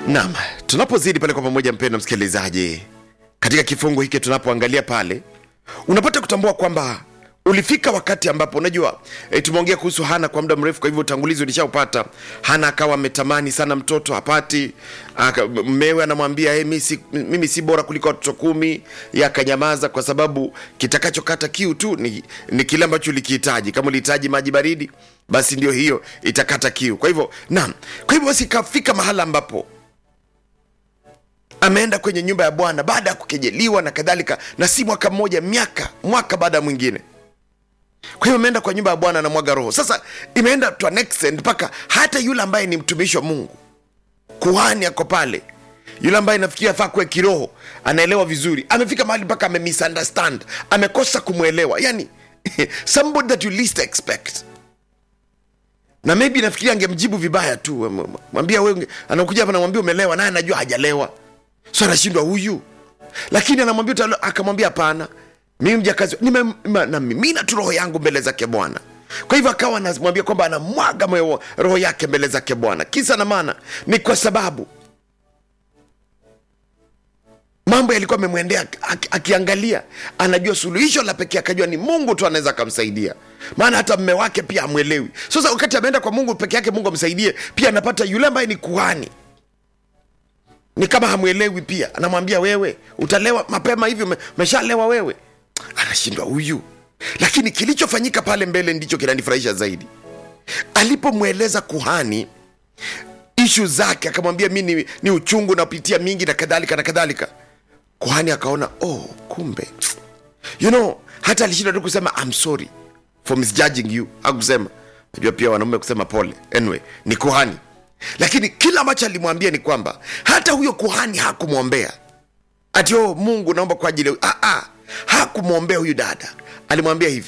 Naam, tunapozidi pale kwa pamoja, mpendo msikilizaji, katika kifungu hiki tunapoangalia pale, unapata kutambua kwamba ulifika wakati ambapo unajua e, tumeongea kuhusu Hana kwa muda mrefu, kwa hivyo utangulizi ulishaupata. Hana akawa ametamani sana mtoto hapati, aka- mmewe anamwambia hey, mimi si, mimi si bora kuliko watoto kumi. Yeye akanyamaza kwa sababu kitakachokata kiu tu ni, ni kile ambacho ulikihitaji. Kama ulihitaji maji baridi, basi ndio hiyo itakata kiu. Kwa hivyo naam, kwa hivyo basi ikafika mahala ambapo ameenda kwenye nyumba ya Bwana baada ya kukejeliwa na kadhalika, na si mwaka mmoja, miaka mwaka baada ya mwingine. Kwa hiyo ameenda kwa nyumba ya Bwana na mwaga roho. Sasa imeenda to an extent mpaka hata yule ambaye ni mtumishi wa Mungu, kuhani ako pale, yule ambaye nafikiri afaa kuwe kiroho, anaelewa vizuri, amefika mahali mpaka ame misunderstand, amekosa kumwelewa, yani somebody that you least expect na maybe nafikiri angemjibu vibaya tu, m- m- mwambia wewe, anakuja hapa namwambia umelewa, naye anajua hajalewa, so anashindwa huyu, lakini anamwambia utalewa, akamwambia hapana, mimi mjakazi nime- ma- namimina tu roho yangu mbele zake Bwana. Kwa hivyo akawa anamwambia kwamba anamwaga moyo roho yake mbele zake Bwana. Kisa na maana ni kwa sababu mambo yalikuwa amemwendea aki- akiangalia, anajua suluhisho la pekee, akajua ni Mungu tu anaweza akamsaidia, maana hata mme wake pia amwelewi. Sasa wakati ameenda kwa Mungu peke yake, Mungu amsaidie, pia anapata yule ambaye ni kuhani ni kama hamwelewi pia, anamwambia wewe utalewa mapema hivi, ume- umeshalewa wewe. Anashindwa huyu, lakini kilichofanyika pale mbele ndicho kinanifurahisha zaidi. Alipomweleza kuhani ishu zake, akamwambia mi ni, ni uchungu napitia mingi na kadhalika na kadhalika, kuhani akaona oh, kumbe you know, hata alishinda tu kusema I'm sorry for misjudging you, hakusema najua pia wanaume kusema pole. Anyway, ni kuhani, lakini kila ambacho alimwambia ni kwamba hata huyo kuhani hakumwombea ati oh, Mungu naomba kwa ajili ya-" ah, ah, hakumwombea huyu dada. Alimwambia hivi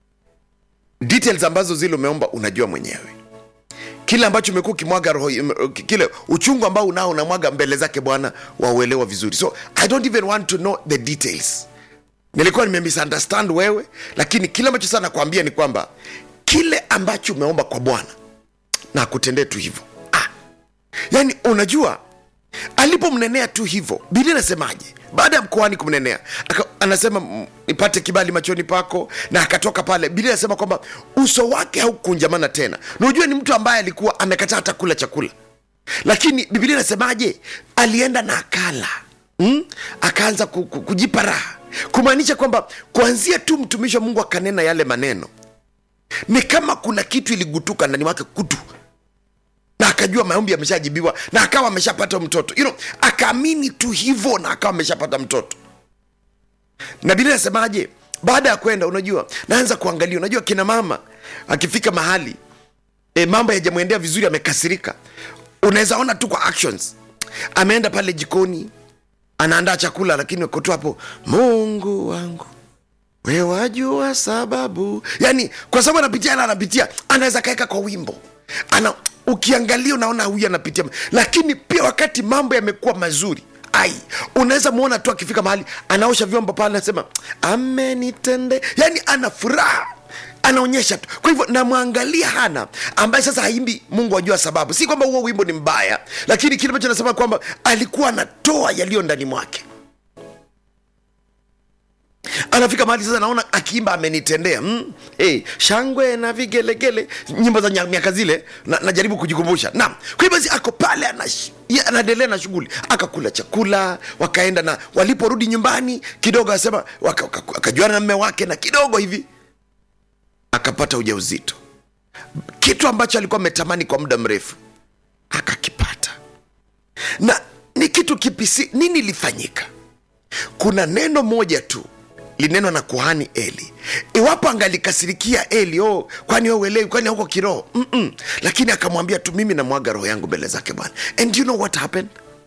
details ambazo zile umeomba unajua mwenyewe kile ambacho umekuwa ukimwaga roho kile uchungu ambao unao unamwaga mbele zake bwana wauelewa vizuri so i don't even want to know the details nilikuwa nimemisunderstand wewe lakini kile ambacho sana nakwambia ni kwamba kile ambacho umeomba kwa bwana na akutendee tu hivyo ah. yaani unajua alipomnenea tu hivyo biblia inasemaje baada ya mkoani kumnenea aka, anasema "Mm, nipate kibali machoni pako na akatoka pale biblia inasema kwamba uso wake haukunjamana tena na unajua ni mtu ambaye alikuwa amekataa hata kula chakula lakini biblia inasemaje alienda na akala mm? akaanza ku, ku, kujipa raha kumaanisha kwamba kuanzia tu mtumishi wa mungu akanena yale maneno ni kama kuna kitu iligutuka ndani mwake kutu na akajua maombi yameshajibiwa na akawa ameshapata mtoto you know, akaamini tu hivyo na akawa ameshapata mtoto na biblia inasemaje baada ya kwenda unajua naanza kuangalia unajua kina mama akifika mahali e, mambo yajamwendea vizuri amekasirika unaweza ona tu kwa actions ameenda pale jikoni anaandaa chakula lakini uko tu hapo mungu wangu we wajua sababu yani kwa sababu anapitia na anapitia anaweza kaeka kwa wimbo ana ukiangalia unaona huyu anapitia lakini pia wakati mambo yamekuwa mazuri ai unaweza mwona tu akifika mahali anaosha vyombo pale anasema amenitende yani ana furaha anaonyesha tu kwa hivyo namwangalia hana ambaye sasa haimbi mungu ajua sababu si kwamba huo wimbo ni mbaya lakini kile ambacho nasema kwamba alikuwa anatoa yaliyo ndani mwake anafika mahali sasa naona akiimba amenitendea mm, hey, shangwe na vigelegele nyimbo za nya- miaka zile na, najaribu kujikumbusha naam kwa hivyo basi ako pale anash- ye- anaendelea na shughuli akakula chakula wakaenda na waliporudi nyumbani kidogo asema waka- waka- akajuana na mme wake na kidogo hivi akapata ujauzito kitu ambacho alikuwa ametamani kwa muda mrefu akakipata na ni kitu kipisi nini ilifanyika kuna neno moja tu linenwa na kuhani eli iwapo angalikasirikia eli oh, kwani wewe uelewi kwani huko kiroho Mm-mm. lakini akamwambia tu mimi namwaga roho yangu mbele zake bwana and you know what happened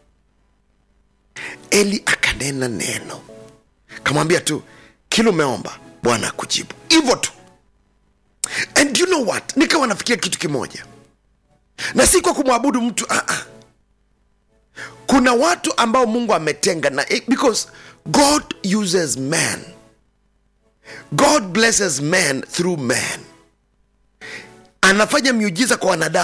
eli akanena neno kamwambia tu kila umeomba bwana akujibu hivyo tu and you know what nikawa nafikiria kitu kimoja na si kwa kumwabudu mtu ah, ah kuna watu ambao mungu ametenga na because god uses man god blesses man through man anafanya miujiza kwa wanadamu